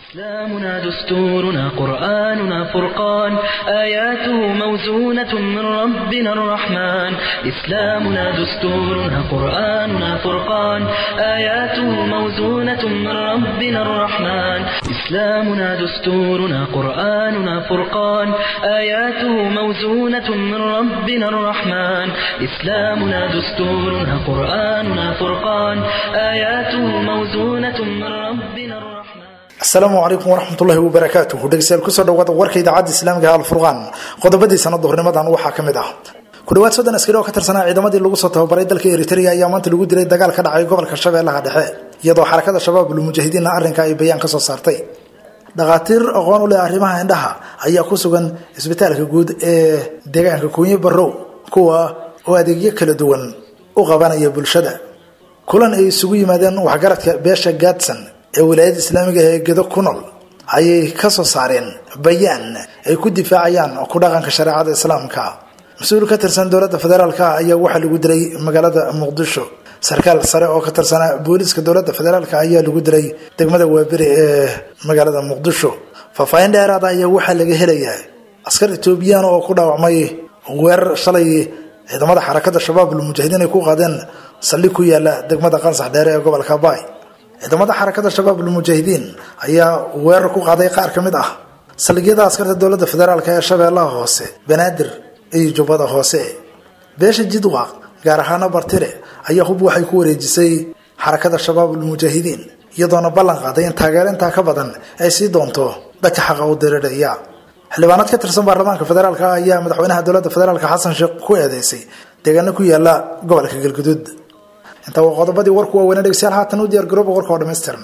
إسلامنا دستورنا قرآننا فرقان آياته موزونة من ربنا الرحمن إسلامنا دستورنا قرآننا فرقان آياته موزونة من ربنا الرحمن إسلامنا دستورنا قرآننا فرقان آياته موزونة من ربنا الرحمن إسلامنا دستورنا قرآننا فرقان آياته موزونة من ربنا الرحمن asalaamu calaykum waraxmatullahi wabarakaatuhu dhegeystayaal kusoo dhawaada warka idaacadda islaamiga alfurqaan qodobadii sanada hornimadan waxaa ka mid ah ku dhawaad soddon askari oo ka tirsanaa ciidamadii lagu soo tababaray dalka eritrea ayaa maanta lagu dilay dagaal ka dhacay gobolka shabeellaha dhexe iyadoo xarakada shabaab lmujaahidiinna arrinka ay bayaan kasoo saartay dhakhaatiir aqoon u leh arrimaha indhaha ayaa ku sugan isbitaalka guud ee deegaanka kuunye barrow kuwa oo adeegyo kala duwan u qabanaya bulshada kulan ay isugu yimaadeen waxgaradka beesha gaadson ee wilaayada islaamiga ee gedo ku nool ayay ka soo saareen bayaan ay ku difaacayaan ku dhaqanka shareecada islaamka mas-uul ka tirsan dowladda federaalk ayaa waxaa lagu dilay magaalada muqdisho sarkaal sare oo ka tirsanaa booliiska dowladda federaalk ayaa lagu dilay degmada waaberi ee magaalada muqdisho faahfaahin dheeraada ayaa waxaa laga helayaa askar etoobiyaan oo ku dhaawacmay weerar shalay ciidamada xarakada shabaab lmujaahidiin ay ku qaadeen saldhig ku yaala degmada qansax dheere ee gobolka baay ciidamada xarakada shabaab lmujaahidiin ayaa weerar ku qaaday qaar ka mid ah saldhigyada askarta dowladda federaalk ee shabeellaha hoose banaadir iyo jubbada hoose beesha jidwaq gaar ahaana bartire ayaa hub waxay ku wareejisay xarakada shabaab lmujaahidiin iyadoona ballan qaaday in taageero intaa ka badan ay sii doonto dadka xaqa u dirirhaya xildhibaanad ka tirsan baarlamaanka federaalk ayaa madaxweynaha dowladda federaalk xasan sheekh ku eedeysay deegaano ku yaala gobolka galguduud intaa waa qodobadii warku waaweynaa dhegeystayaal haatan u diyaar garooba warka oo dhammaystiran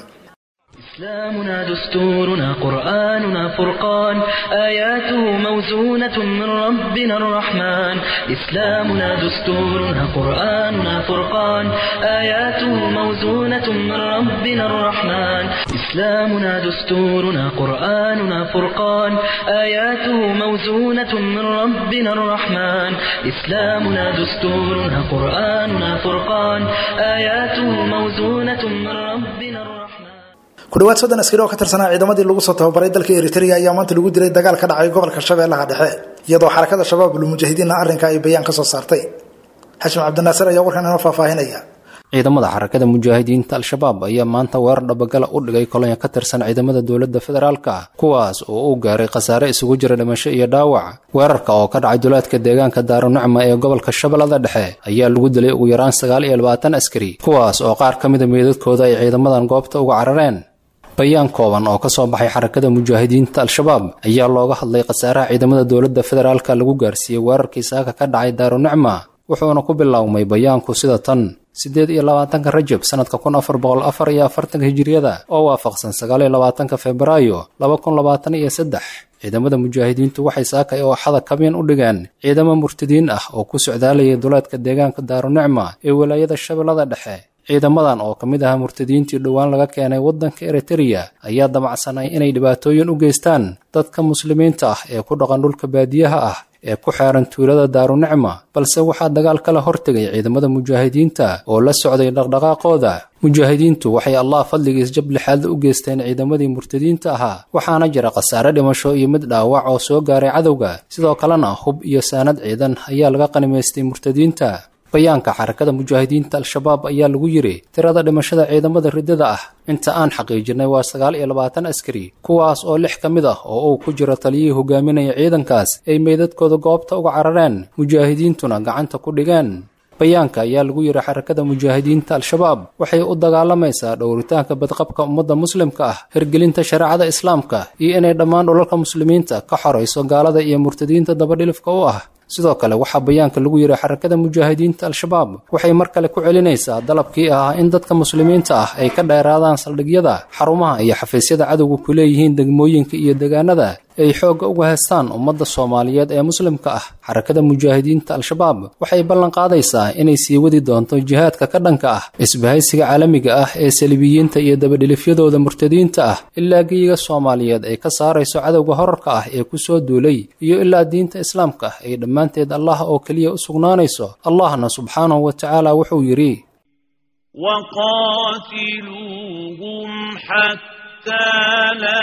إسلامنا دستورنا قرآننا فرقان آياته موزونة من ربنا الرحمن إسلامنا دستورنا قرآننا فرقان آياته موزونة من ربنا الرحمن إسلامنا دستورنا قرآننا فرقان آياته موزونة من ربنا الرحمن إسلامنا دستورنا قرآننا فرقان آياته موزونة من ربنا الرحمن ku dhawaad soddon askari oo ka tirsanaa ciidamadii lagu soo tababaray dalka eritrea ayaa maanta lagu dilay dagaal ka dhacay gobolka shabeellaha dhexe iyadoo xarakada shabaab lmujaahidiinna arrinka ay bayaan kasoo saartay xashim cabdinaasir ayaa warkan inoo faahfaahinaya ciidamada xarakada mujaahidiinta al-shabaab ayaa maanta weerar dhabagala u dhigay kolonya ka tirsan ciidamada dowladda federaalka kuwaas oo u gaaray khasaare isugu jira dhimasho iyo dhaawac weerarka oo ka dhacay duleedka deegaanka daarunicma ee gobolka shabeellada dhexe ayaa lagu dilay ugu yaraan sagaal iyo labaatan askari kuwaas oo qaar ka mida meedadkooda ay ciidamadan goobta uga carareen bayaan kooban oo ka soo baxay xarakada mujaahidiinta al-shabaab ayaa looga hadlay khasaaraha ciidamada dowladda federaalka lagu gaarsiiyey weerarkii saaka ka dhacay daarunicma wuxuuna ku biloawmay bayaanku sida tan siddeed iyo labaatanka rajab sanadka kun afar boqol afar iyo afartanka hijiriyada oo waafaqsan sagaal iyo labaatanka febraayo laba kun labaatan iyo saddex ciidamada mujaahidiintu waxay saakay oo axada kabyan u dhigeen ciidamo murtadiin ah oo ku socdaalayay duleedka deegaanka daarunicma ee walaayada shabeellada dhexe ciidamadan oo ka mid aha murtadiintii dhowaan laga keenay waddanka eritereya ayaa damacsanay inay dhibaatooyin u geystaan dadka muslimiinta ah ee ku dhaqan dhulka baadiyaha ah ee ku xeeran tuulada daarunicma balse waxaa dagaal kala hortegay ciidamada mujaahidiinta oo la socday dhaqdhaqaaqooda mujaahidiintu waxay allah fadligiis jab lixaadla u geysteen ciidamadii murtadiinta ahaa waxaana jira khasaare dhimasho iyo mid dhaawac oo soo gaaray cadowga sidoo kalena hub iyo saanad ciidan ayaa laga qanimaystay murtadiinta bayaanka xarakada mujaahidiinta al-shabaab ayaa lagu yidhi tirada dhimashada ciidamada riddada ah inta aan xaqiijinay waa sagaal iyo labaatan askari kuwaas oo lix ka mid ah oo uu ku jiro taliyihii hogaaminaya ciidankaas ay meydadkooda goobta uga carareen mujaahidiintuna gacanta ku dhigeen bayaanka ayaa lagu yidhi xarakada mujaahidiinta al-shabaab waxay u dagaalamaysaa dhowritaanka badqabka ummadda muslimka ah hirgelinta shareecada islaamka iyo inay dhammaan dhulalka muslimiinta ka xorayso gaalada iyo murtadiinta dabadhilifka u ah sidoo kale waxaa bayaanka lagu yidhi xarakada mujaahidiinta al-shabaab waxay mar kale ku celinaysaa dalabkii ahaa in dadka muslimiinta ah ay ka dheeraadaan saldhigyada xarumaha iyo xafiisyada cadowga ku leeyihiin degmooyinka iyo deegaanada ay xoogga uga heestaan ummadda soomaaliyeed ee muslimka ah xarakada mujaahidiinta al-shabaab waxay ballan qaadaysaa inay sii wadi doonto jihaadka ka dhanka ah isbahaysiga caalamiga ah ee salibiyiinta iyo dabadhilifyadooda murtadiinta ah ilaa geyiga soomaaliyeed ay ka saarayso cadowga horarka ah ee ku soo duulay iyo ilaa diinta islaamka ay dhammaanteed allah oo keliya u sugnaanayso allahna subxaanahu wa tacaala wuxuu yidhi وقاتلوهم حتى لا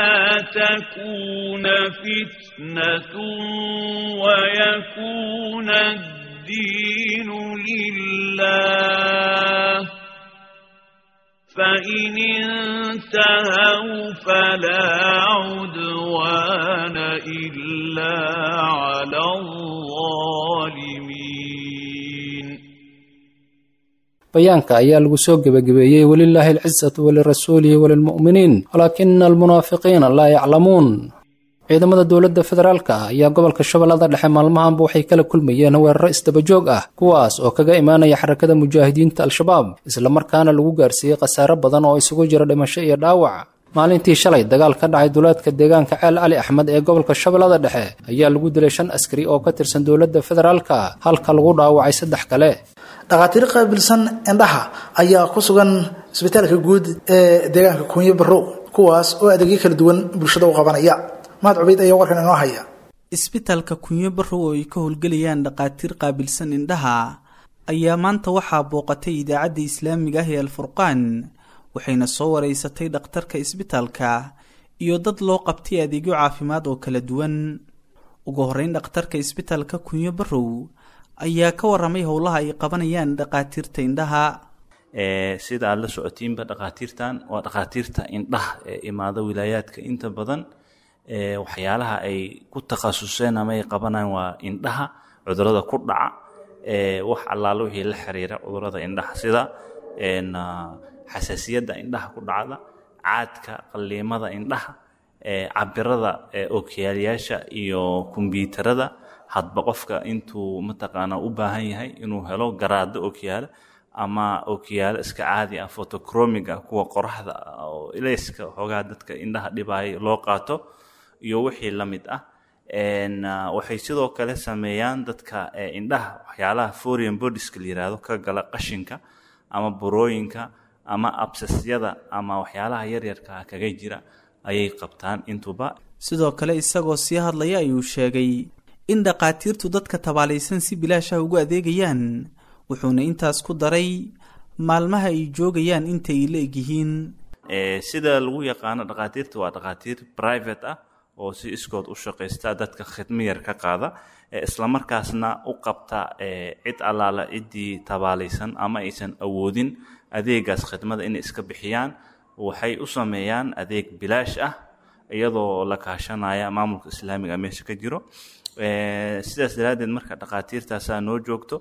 تكون فتنة ويكون الدين لله فإن انتهوا فلا عدوان إلا على الظالمين bayaanka ayaa lagu soo gebagabeeyey welilaahi alcisatu walirasuulihi walilmu'miniin walaakina almunaafiqiina laa yaclamuun ciidamada dowladda federaalka ah ayaa gobolka shabeellada dhexe maalmahanba waxay kala kulmayeen weeraro isdabajoog ah kuwaas oo kaga imaanaya xarakada mujaahidiinta al-shabaab islamarkaana lagu gaarsiiyey khasaare badan oo isugu jira dhimasho iyo dhaawac maalintii shalay dagaal ka dhacay duleedka deegaanka ceel cali axmed ee gobolka shabeellada dhexe ayaa lagu dilay shan askari oo ka tirsan dowladda federaalka halka lagu dhaawacay saddex kale dhakhaatiir qaabilsan indhaha ayaa ku sugan isbitaalka guud ee deegaanka kunyo barrow kuwaas oo adeegyo kala duwan bulshada u qabanaya mahad cubeyd ayaa warkan inoo haya isbitaalka kunyo barrow oo ay ka howlgelayaan dhakhaatiir qaabilsan indhaha ayaa maanta waxaa booqatay idaacadda islaamiga ah ee alfurqaan waxayna soo wareysatay dhakhtarka isbitaalka iyo dad loo qabtay adeegyo caafimaad oo kala duwan ugu horreyn dhakhtarka isbitaalka kunyo barrow ayaa ka waramay howlaha ay qabanayaan dhakhaatiirta indhaha sida aada la socotiinba dhakhaatiirtan waa dhakhaatiirta indhaha ee imaada wilaayaadka inta badan waxyaalaha ay ku takhasuseen ama ay qabanayaan waa indhaha cudurada ku dhaca wax allaalo wixii la xiriira cudurada indhaha sida xasaasiyadda indhaha ku dhacda caadka qalliimada indhaha cabirada okyaalayaasha iyo kombyuutarada hadba qofka intuu mataqaana u baahan yahay inuu helo garaado okyaalo ama okyaalo iska caadi ah photocromiga kuwa qoraxda oo ilayska xoogaha dadka indhaha dhibaayo loo qaato iyo wixii la mid ah waxay sidoo kale sameeyaan dadka indhaha waxyaalaha foreign bodiska la yiraahdo ka gala qashinka ama burooyinka ama absasyada ama waxyaalaha yaryarka kaga jira ayay qabtaan intuba sidoo kale isagoo sii hadlaya ayuu sheegay in dhakhaatiirtu dadka tabaalaysan si bilaashaha ugu adeegayaan wuxuuna intaas ku daray maalmaha ay joogayaan intay la egyihiin sida lagu yaqaano dhakhaatiirta waa dhakhaatiir private ah oo si iskood u shaqaysta dadka khidmo yar ka qaada islamarkaasna u qabta cid allaala ciddii tabaalaysan ama aysan awoodin adeegaas khidmada inay iska bixiyaan waxay u sameeyaan adeeg bilaash ah iyadoo la kaashanaya maamulka islaamiga meesha ka jiro sidaas daraaddeed marka dhakhaatiirtaasaa noo joogto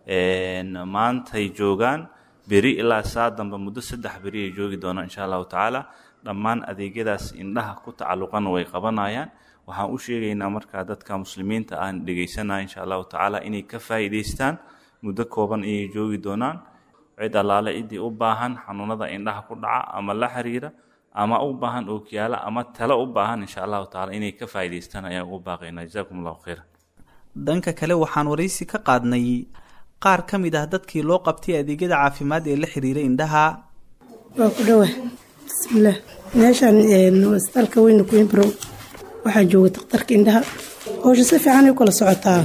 maantay joogaan beri ilaa saa dambe muddo saddex beri ay joogi doonaan insha allahu tacaala dhammaan adeegyadaas indhaha ku tacalluqana way qabanayaan waxaan u sheegaynaa markaa dadka muslimiinta aan dhegaysanaya insha allahu tacaala inay ka faa'iidaystaan muddo kooban ayay joogi doonaan cid allaale ciddii u baahan xanuunada indhaha ku dhaca ama la xiriira ama u baahan ookiyaala ama talo u baahan insha allahu tacaala inay ka faa'iidaystaan ayaan ugu baaqaynaa jazakum allahu khayra dhanka kale waxaan waraysi ka qaadnay qaar ka mid ah dadkii loo qabtay adeegyada caafimaad ee la xiriiray indhaha waa ku dhawa bismillaah meeshaan isbitaalka weyna queenbrow waxaa jooga dakhtarka indhaha howsha si fiican ay u kala socotaa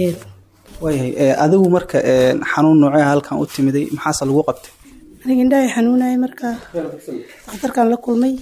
waayahay adigu marka xanuun noocee halkan u timiday maxaase lagu qabtay aniga indhahay xanuunaya markaa dakhtarkan la kulmay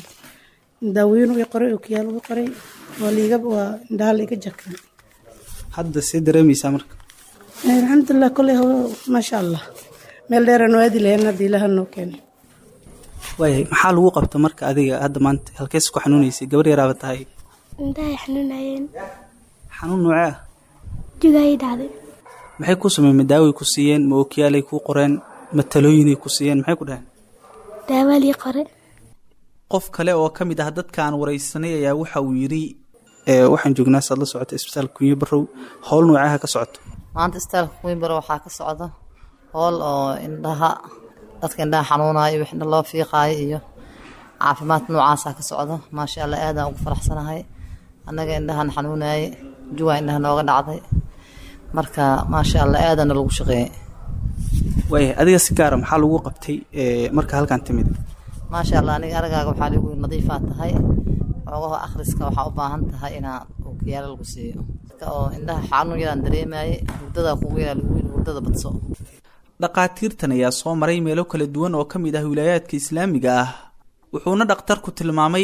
daaweyn i qoray okiyaal uga qoray waa liiga waa indhaha laiga jarkan hadda see dareemaysaa marka alxamdulilah kolley maasha allah meel dheeraan oo aadi lahayn hadda ilaha noo keenay waayahay maxaa lagu qabta marka adiga hadda maanta halkees ku xanuunaysay gabar yaraaba tahay indhahay xanuunayeen xanuun noocee ah jugayay dhacday maxay ku sameyn ma daaway ku siiyeen ma ookiyaalay kuu qoreen ma talooyinay ku siiyeen maxay ku dhaheen daawaalii qore qof kale oo ka mid ah dadka aan waraysanay ayaa waxa uu yidhi waxaan joognaa saad la socota isbitaalka kunyo barow howl noocaha ka socoto maanta isbitaalka kunyo barow waxaa ka socda howl oo indhaha dadka indhaha xanuunaayo wix indha loo fiiqaayo iyo caafimaad noocaasaa ka socda maasha allah aadaan ugu faraxsanahay annaga indhahan xanuunaaye juwaa indhaha nooga dhacday marka maasha allah aadana lagu shaqeeyey waaya adiga si gaara maxaa lagu qabtay marka halkan timid maasha allah aniga aragaaga waxaa lagu yiri nadiifaa tahay xoogaha akhriska waxaa u baahan tahay inaa ookiyaalo lagu siiyo dadka oo indhaha xanuun yaraan dareemaye hurdadaa kugu yaraa lagu yiri hurdada badso dhakhaatiirtan ayaa soo maray meelo kala duwan oo ka mid ah wilaayaadka islaamiga ah wuxuuna dhakhtarku tilmaamay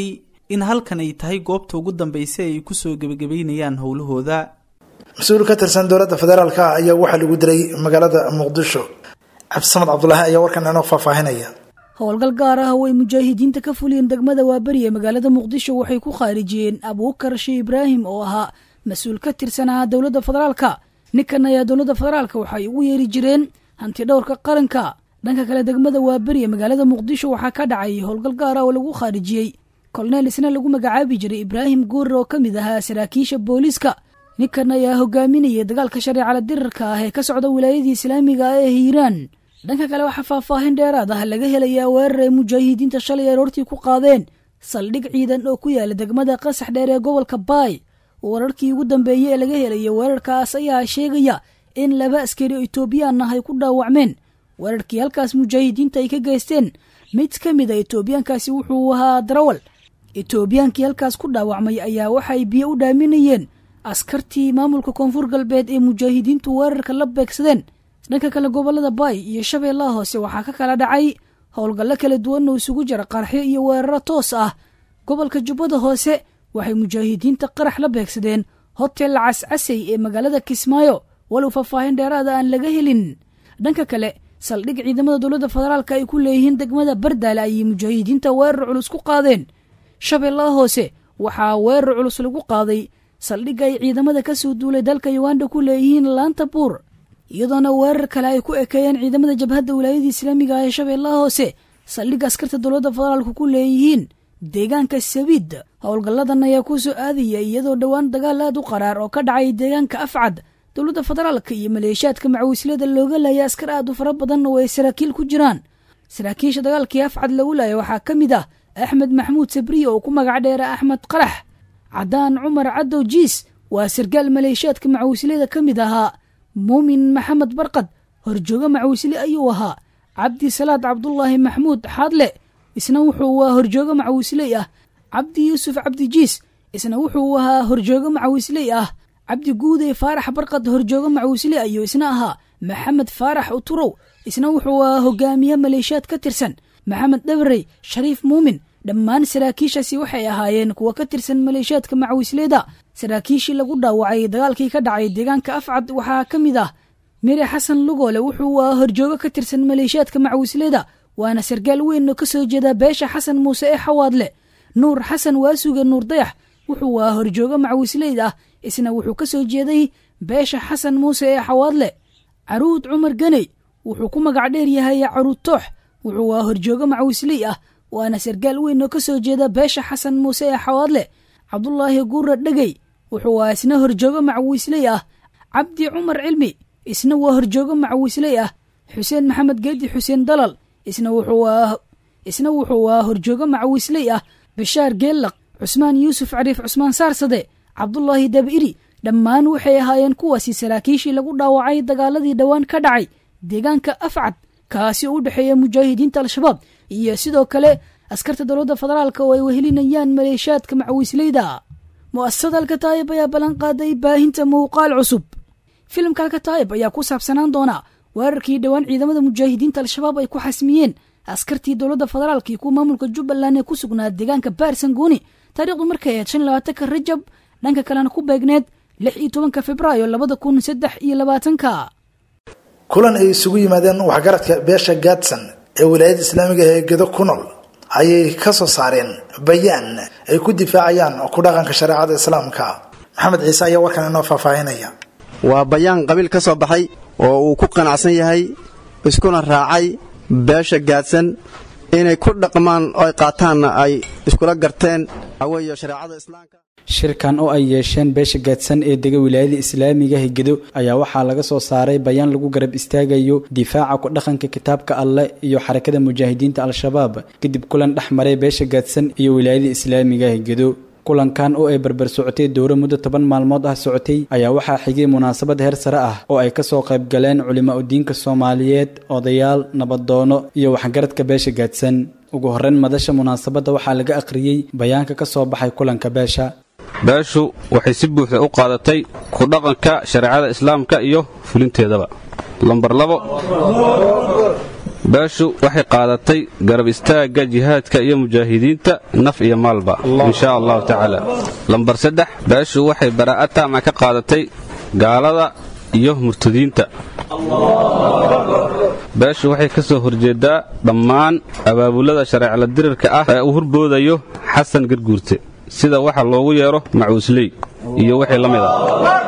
in halkan ay tahay goobta ugu dambaysa ay kusoo gebagabeynayaan howlahooda mas-uul ka tirsan dowladda federaalka ayaa waxaa lagu dilay magaalada muqdisho cabdisamad cabdulaahi ayaa warkan inoo faahfaahinaya howlgal gaar ah oo ay mujaahidiinta ka fuliyeen degmada waaberi ee magaalada muqdisho waxay ku khaarijiyeen abuukar shee ibraahim oo ahaa mas-uul ka tirsanaa dowladda federaalka ninkan ayaa dowladda federaalka waxay ugu yeeri jireen hanti dhowrka qaranka dhanka kale degmada waaberi ee magaalada muqdisho waxaa ka dhacay howlgal gaar ah oo lagu khaarijiyey koloneel isna lagu magacaabi jiray ibraahim guure oo ka mid ahaa saraakiisha booliiska ninkan ayaa hogaaminayay dagaalka shareecala dirarka ah ee ka socda wilaayadii islaamiga ah ee hiiraan dhanka kale waxaa faahfaahin dheeraad ah laga helayaa weerar ay mujaahidiinta shalay aroortii ku qaadeen saldhig ciidan oo ku yaala degmada qasax dheer ee gobolka baay wararkii ugu dambeeyey ee laga helaya weerarkaas ayaa sheegaya in laba askari oo etoobiyaan ah ay ku dhaawacmeen weerarkii halkaas mujaahidiinta ay ka geysteen mid ka mid a etoobiyaankaasi wuxuu ahaa darawal etoobiyaankii halkaas ku dhaawacmay ayaa waxay biyo u dhaaminayeen askartii maamulka koonfur galbeed ee mujaahidiintu weerarka la beegsadeen dhanka kale gobolada baay iyo shabeellaha hoose waxaa ka kala dhacay howlgallo kala duwan oo isugu jira qaraxyo iyo weeraro toos ah gobolka jubbada hoose waxay mujaahidiinta qarax la beegsadeen hotel cascasey ee magaalada kismaayo walow faahfaahin dheeraada aan laga helin dhanka kale saldhig ciidamada dowladda federaalk ay ku leeyihiin degmada bardaale ayay mujaahidiinta weerar culus ku qaadeen shabeellaha hoose waxaa weerar culus lagu qaaday saldhigga ay ciidamada ka soo duulay dalka uganda ku leeyihiin laanta buur iyadoona weerar kale ay ku ekeeyeen ciidamada jabhadda wilaayadii islaamiga ah ee shabeellaha hoose saldhigga askarta dowladda federaalku ku leeyihiin deegaanka sabiid howlgalladan ayaa ku soo aadaya iyadoo dhowaan dagaal aad u qaraar oo ka dhacay deegaanka afcad dowladda federaalka iyo maleeshiyaadka macawislada looga laaya askar aad u fara badan oo ay saraakiil ku jiraan saraakiisha dagaalkii afcad lagu laaya waxaa ka mid ah axmed maxmuud sabriye oo ku magac dheera axmed qarax cadaan cumar cadow jiis waa sargaal maleeshiyaadka macawislada ka mid ahaa muumin maxamed barqad horjoogo macawisle ayuu ahaa cabdi salaad cabdulaahi maxmuud xaadle isna wuxuu ahaa horjoogo macawisley ah cabdi yuusuf cabdi jiis isna wuxuu ahaa horjoogo macawisley ah cabdi guude faarax barqad horjoogo macawisley ayuu isna ahaa maxamed faarax uturow isna wuxuu ahaa hogaamiye maleeshiyaad ka tirsan maxamed dhabarey shariif muumin dhammaan saraakiishaasi waxay ahaayeen kuwa ka tirsan maleeshiyaadka macawisleyda saraakiishii lagu dhaawacay dagaalkii ka dhacay deegaanka afcad waxaa ka mid ah mire xasan lugoole wuxuu ahaa horjoogo ka tirsan maleeshiyaadka macawisleyda waana sargaal weyn oo ka soo jeeda beesha xasan muuse ee xawaadle nuur xasan waasuga nuur dayax wuxuu ahaa horjoogo macawisleyd ah isna wuxuu ka soo jeeday beesha xasan muuse ee xawaadle caruud cumar ganey wuxuu ku magac dheer yahay caruud toox wuxuu ahaa horjoogo macawisley ah waana sargaal weyn oo ka soo jeeda beesha xasan muuse ee xawaadle cabdulaahi guura dhegey wuxuu ahaa isna horjoogo macawisley ah cabdi cumar cilmi isna waa horjoogo macawisley ah xuseen maxamed geedi xuseen dalal isna wuxuu isna wuxuu ahaa horjoogo macawisley ah bashaar geellaq cusmaan yuusuf cariif cusmaan saarsade cabdulaahi dabiri dhammaan waxay ahaayeen kuwaasi saraakiishii lagu dhaawacay dagaaladii dhowaan ka dhacay deegaanka afcad kaasi oo u dhexeeya mujaahidiinta al-shabaab iyo sidoo kale askarta dowladda federaalka oo ay wehelinayaan maleeshiyaadka macawisleyda mu'asasada alkataayib ayaa ballan qaaday baahinta muuqaal cusub filimka alkataayib ayaa ku saabsanaan doona weerarkii dhowaan ciidamada mujaahidiinta al-shabaab ay ku xasmiyeen askartii dowladda federaalka iyo kuwa maamulka jubbaland ee ku sugnaa deegaanka baarsangooni taariikhdu markay ahayd shan iyo labaatanka rajab dhanka kalena ku beegneed lix iyo tobanka februaayo labada kun saddex iyo labaatanka kulan ay isugu yimaadeen waxgaradka beesha gaadsan ee wilaayada islaamiga ee gedo ku nool ayay ka soo saareen bayaan ay ku difaacayaan ku dhaqanka shareecada islaamka maxamed ciise ayaa warkan inoo faahfaahinaya waa bayaan qabiil ka soo baxay oo uu ku qanacsan yahay iskuna raacay beesha gaadsan inay ku dhaqmaan oo ay qaataanna ay iskula garteen aweeyo shareecada islaamka shirkan oo ay yeesheen beesha gaadsan ee dega wilaayada islaamiga higedo ayaa waxaa laga soo saaray bayaan lagu garab istaagayo difaaca ku dhaqanka kitaabka alleh iyo xarakada mujaahidiinta al-shabaab kadib kulan dhex maray beesha gaadsan iyo wilaayada islaamiga higedo kulankan oo ay barbar socotay dowro muddo toban maalmood ah socotay ayaa waxaa xigay munaasabad heer sare ah oo ay kasoo qayb galeen culimaa udiinka soomaaliyeed odayaal nabadoono iyo waxgaradka beesha gaadsan ugu horreyn madasha munaasabadda waxaa laga akhriyey bayaanka ka soo baxay kulanka beesha beeshu waxay si buuxda u qaadatay ku dhaqanka shareecada islaamka iyo fulinteedaba lambar labo beeshu waxay qaadatay garab istaagga jihaadka iyo mujaahidiinta naf iyo maalba insha allahu tacaala lambar saddex beeshu waxay baraa'a taama ka qaadatay gaalada iyo murtadiinta beeshu waxay ka soo horjeedaa dhammaan abaabulada shareecla dirirka ah ee uu hurboodayo xasan garguurte sida waxa loogu yeero macuusley iyo wixii la mid ah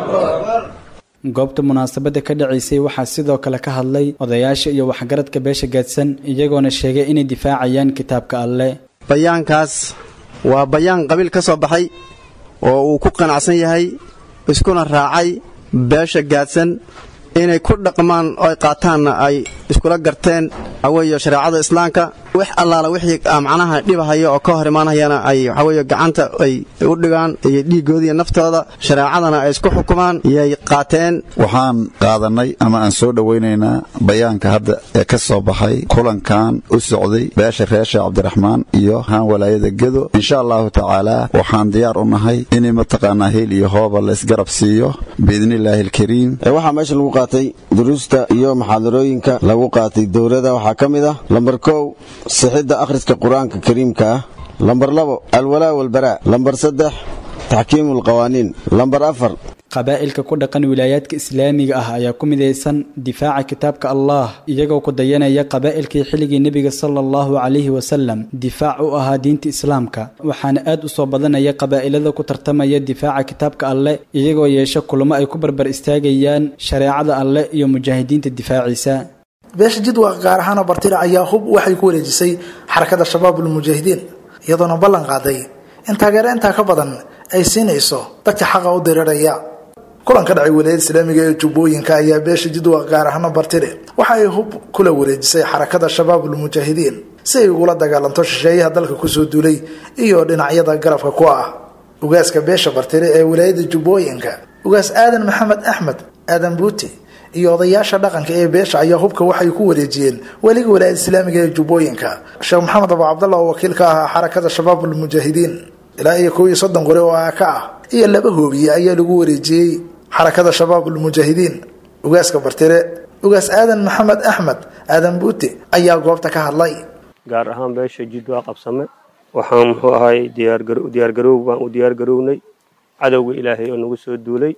goobta munaasabadda ka dhacaysay waxaa sidoo kale ka hadlay odayaasha iyo waxgaradka beesha gaadsan iyagoona sheegay inay difaacayaan kitaabka alleh bayaankaas waa bayaan qabiil ka soo baxay oo uu ku qanacsan yahay iskuna raacay beesha gaadsan inay ku dhaqmaan oo ay qaataanna ay iskula garteen waxaweeye shareecada islaamka wax allaala wixii macnaha dhibahaya oo ka hor imaanayana ay waxaweeye gacanta ay u dhigaan iyo dhiiggooda iyo naftooda shareecadana ay isku xukumaan yay qaateen waxaan qaadannay ama aan soo dhowaynaynaa bayaanka hadda ee ka soo baxay kulankan u socday beesha reesha cabdiraxmaan iyo haan walaayada gedo insha allahu tacaala waxaan diyaar u nahay inay mataqaanaa heel iyo hooba la isgarab siiyo biidnillaahi alkariim waxaa meesha lagu qaatay duruusta iyo maxaadarooyinka lagu qaatay dowladda waxaa ka mid ah lambar kow sixidda akhriska qur-aanka kariimka ah lambar labo alwalaa walbaraa lambar saddex taxkiimu alqawaaniin lambar afar qabaa'ilka ku dhaqan wilaayaadka islaamiga ah ayaa ku midaysan difaaca kitaabka allah iyagoo ku dayanaya qabaa'ilkii xilligii nebiga sala allahu calayhi wasalam difaac u ahaa diinta islaamka waxaana aad u soo badanaya qabaa'ilada ku tartamaya difaaca kitaabka alleh iyagoo yeesha kulamo ay ku barbar istaagayaan shareecada alleh iyo mujaahidiinta difaaciisa beesha jidwa gaar ahaana bartira ayaa hub waxay ku wareejisay xarakada shabaabul mujaahidiin iyadoona ballan qaaday in taageero intaa ka badan ay siinayso dadka xaqa u diriraya kulan ka dhacay wilaayada islaamiga ee jubbooyinka ayaa beesha jidwa gaar ahaana bartire waxa ay hub kula wareejisay xarakada shabaabul mujaahidiin si ay ugula dagaalanto shisheeyaha dalka kusoo duulay iyo dhinacyada garabka ku ah ugaaska beesha bartire ee wilaayada jubbooyinka ugaas aadan maxamed axmed aadan buuti iyo odayaasha dhaqanka ee beesha ayaa hubka waxay ku wareejiyeen weliga walaayada islaamiga ee jubbooyinka sheekh maxamed abu cabdallah oo wakiil ka ahaa xarakada shabaabul mujaahidiin ilaa iyo kow iyo soddon qori oo aa ka ah iyo laba hoobiye ayaa lagu wareejiyey xarakada shabaabul mujaahidiin ugaaska bartire ugaas aadan maxamed axmed aadan buuti ayaa goobta ka hadlay gaar ahaan beesha jidwaa qabsame waxaan muxuu ahay diyaargaroow baan u diyaargarownay cadowga ilaahay oo nagu soo duulay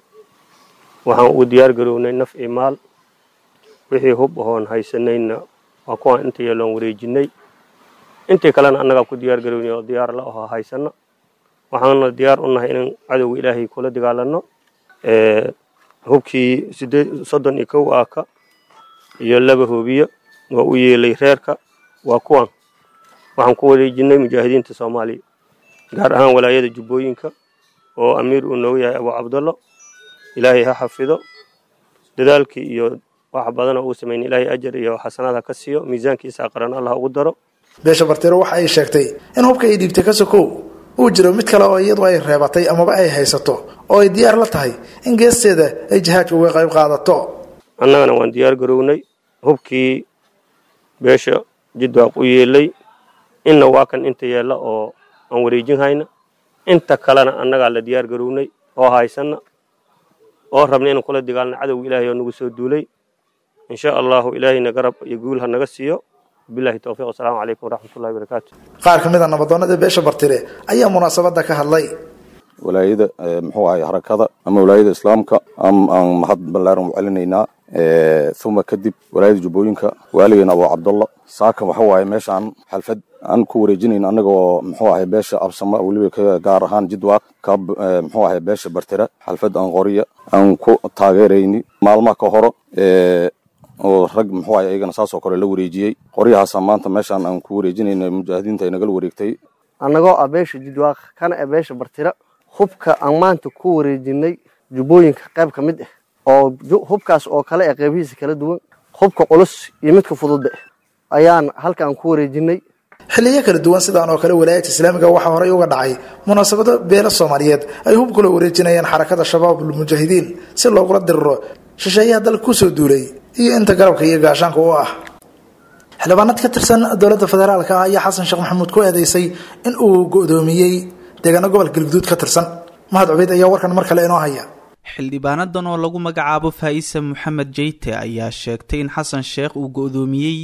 waxaan ugu diyaargarownay naf iyo maal wixii hub ahoon haysanayna waa kuwaan inta yeeloon wareejinay intii kalena annagaa ku diyaargarownay oo diyaar la ahoo haysana waxaana diyaar u nahay inaan cadowga ilaahay kula dagaalano hubkii sideed soddon iyo kow aaka iyo laba hoobiye waa u yeelay reerka waa kuwan waxaan ku wareejinay mujaahidiinta soomaaliya gaar ahaan walaayada jubbooyinka oo amiir uu noogu yahay abu cabdallo ilaahay ha xafido dadaalkii iyo wax badanoo uu sameyn ilaahay ajar iyo xasanaad ha ka siiyo miisaankiisa qaran allah ugu daro beesha bartiro waxa ay sheegtay in hubka ay dhiibtay ka sokow uu jiro mid kale oo iyadu ay reebatay amaba ay haysato oo ay diyaar la tahay in geesteeda ay jihaadka uga qayb qaadato annagana waan diyaar garownay hubkii beesha jidwaaq u yeelay inna waa kan inta yeella oo aan wareejin hayna inta kalena annagaa la diyaar garownay oo haysana oo rabna inaan kula dagaalno cadowga ilaahay oo nagu soo duulay insha allahu ilaahayna garab iyo guul ha naga siiyo bilahi towfiiq wasalaamu calaykum waraxmatullahi wabarakaatu qaar ka mid a nabadoonnada beesha bartire ayaa munaasabadda ka hadlay walaayada muxuu ahay harakada ama walaayada islaamka aan mahad ballaaran u celinaynaa uma kadib walaayada jubbooyinka waaligeena abu cabdalla saaka waxa waaye meeshaan xalfad aan ku wareejinayn annagoo muxuu ahay beesha absama weliba gaar ahaan jidwaaq ka muxuu ahay beesha bartira xalfad aan qoriya aan ku taageerayni maalmaha ka horo oo rag muxuu ahay ayagana saasoo kale la wareejiyey qoryahaasa maanta meeshaan aan ku wareejinayna mujaahidiinta ay nagala wareegtay annagoo ah beesha jidwaaq kana ah beesha bartira hubka aan maanta ku wareejinay jubbooyinka qayb ka mid ah oo hubkaas oo kale ee qaybihiisa kala duwan hubka culus iyo midka fududba ayaan halkaan ku wareejinay xilliyo kala duwan sidaan oo kale walaayadka islaamiga waxaa horey uga dhacay munaasabado beelo soomaaliyeed ay hub kula wareejinayaan xarakada shabaabul mujaahidiin si loogula diriro shisheeyaha dalka kusoo duulay iyo inta garabka iyo gaashaanka u ah xildhibaanad ka tirsan dowladda federaalka ah ayaa xasan sheekh maxamuud ku eedeysay in uu go'doomiyey deegaano gobolka galguduud ka tirsan mahad cubeyd ayaa warkan mar kale inoo haya xildhibaanadan oo lagu magacaabo faa'isa moxamed jeyte ayaa sheegtay in xasan sheekh uu go'doomiyey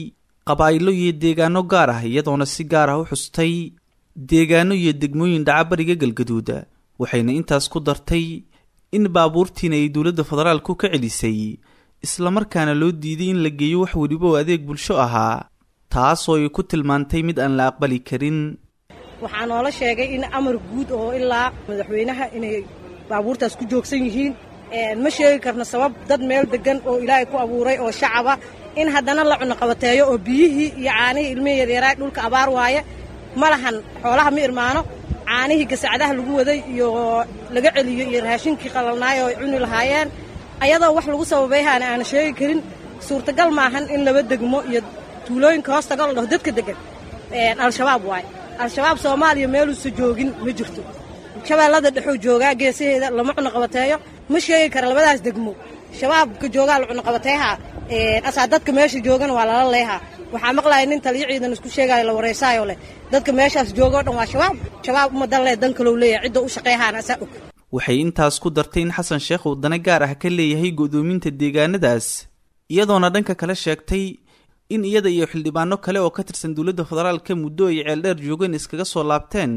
qabaa'ilo iyo deegaano gaar ah iyadoona si gaar ah u xustay deegaano iyo degmooyin dhacabariga galgaduuda waxayna intaas ku dartay in baabuurtiina ay dowladda federaalku ka celisay islamarkaana loo diiday in la geeyo wax weliba oo adeeg bulsho ahaa taasoo ay ku tilmaantay mid aan la aqbali karin waxaa noola sheegay in amar guud oo ilaa madaxweynaha inay baabuurtaas ku joogsan yihiin ma sheegi karno sabab dad meel degan oo ilaahay ku abuuray oo shacaba in haddana la cunoqabateeyo oo biyihii iyo caanihii ilmihii yaryaraay dhulka abaar waaye ma lahan xoolaha ma irmaano caanihii gasacdaha lagu waday iyo laga celiyo iyo raashinkii qalalnaay oo ay cuni lahaayeen ayadoo wax lagu sababayhaana aana sheegi karin suurtagal maahan in laba degmo iyo tuulooyinka hoostaga la dhaho dadka degan al-shabaab waaye al-shabaab soomaaliya meeluusa joogin ma jirto shabeellada dhexuu joogaa geesaheeda lama cunoqabateeyo ma sheegi kara labadaas degmo shabaabka joogaa la cunoqabateehaa asaa dadka meesha joogana waa lala leehaa waxaa maqlaya nin taliyo ciidan isku sheegaayo la wareysaayo leh dadka meeshaas jooga o dhan waa shabaab shabaab umadan leh dan kalou leeyahay cidda u shaqeehaana asaa og waxay intaas ku dartay in xasan sheekh uu dana gaar ah ka leeyahay go'doominta deegaanadaas iyadoona dhanka kale sheegtay in iyada iyo xildhibaano kale oo ka tirsan dowladda federaalka muddo ay ceeldheer joogeen iskaga soo laabteen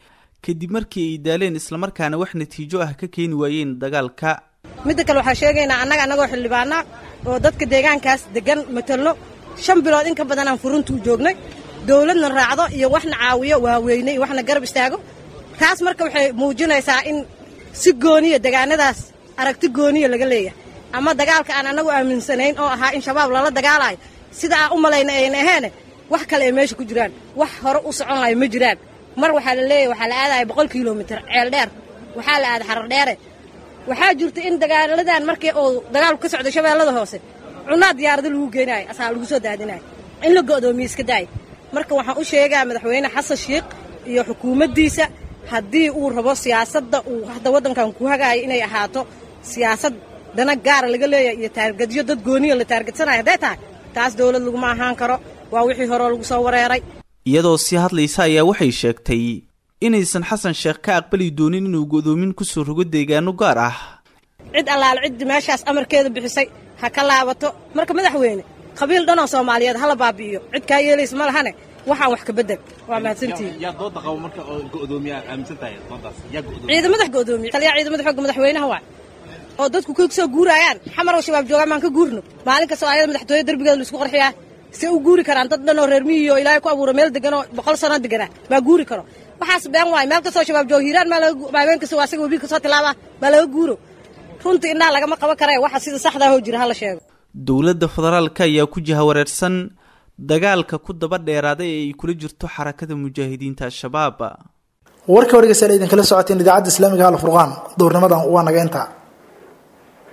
kadib markii ay daaleen islamarkaana wax natiijo ah ka keeni waayeen dagaalka midda kale waxaa sheegaynaa annaga annagoo xildhibaana oo dadka deegaankaas degan matelno shan bilood in ka badan aan furuntuu joognay dowladna raacdo iyo waxna caawiyo waaweynay waxna garab istaago taas marka waxay muujinaysaa in si gooniya degaanadaas aragti gooniya laga leeyahay ama dagaalka aan annagu aaminsanayn oo ahaa in shabaab lala dagaalayo sida aan u malayna ayna aheene wax kale ay meesha ku jiraan wax hore u socon layo ma jiraan mar waxaa la leeyahay waxaa la aadaya boqol kilomitir ceel dheer waxaa la aada xarar dheere waxaa jirta in dagaaladan markii uu dagaalku ka socday shabeellada hoose cunaa diyaarada lagu geenaayo asaa lagu soo daadinayo in la go'doomiye iska daaya marka waxaan u sheegaa madaxweyne xasan sheikh iyo xukuumaddiisa haddii uu rabo siyaasadda uu hadda waddankan ku hagaayo inay ahaato siyaasad dana gaara laga leeyahay iyo taargadyo dad gooniya la taargadsanayo hadday tahay taas dowlad laguma ahaan karo waa wixii horeo lagu soo wareeray iyadoo sii hadlaysa ayaa waxay sheegtay inaysan xasan sheekh ka aqbali doonin inuu go'doomin ku soo rogo deegaano gaar ah cid allaale ciddii meeshaas amarkeeda bixisay ha ka laabato marka madaxweyne qabiil dhanoo soomaaliyeed hala baabi'iyo cid kaa yeelaysa ma lahane waxaan wax ka bedel waa mahadsantihiin ciidamadax go'doomiye taliyaa ciidamada xooga madaxweynaha waay oo dadku ka soo guuraayaan xamar oo shabaab joogaan maan ka guurno maalin kastoo ayada madaxtooye derbigeeda laisku qarxiyaa see u guuri karaan dad dhan oo reer miyiyo ilaahay ku abuura meel degan oo boqol sano deganaa maa guuri karo waxaas been waay meel kastoo shabaab jooga hiiraan maa laga habeen kastoo asaga webi kasoo tilaaba maa laga guuro runtii indhaha lagama qaban kare waxa sida saxdaa hoo jira hala sheego dowladda federaalka ayaa ku jahawareersan dagaalka ku daba dheeraaday ee ay kula jirto xarakada mujaahidiinta al-shabaab warka wargeysa idinkala socoteen idaacadda islaamiga al furqaan duurnimadan waa naga intaa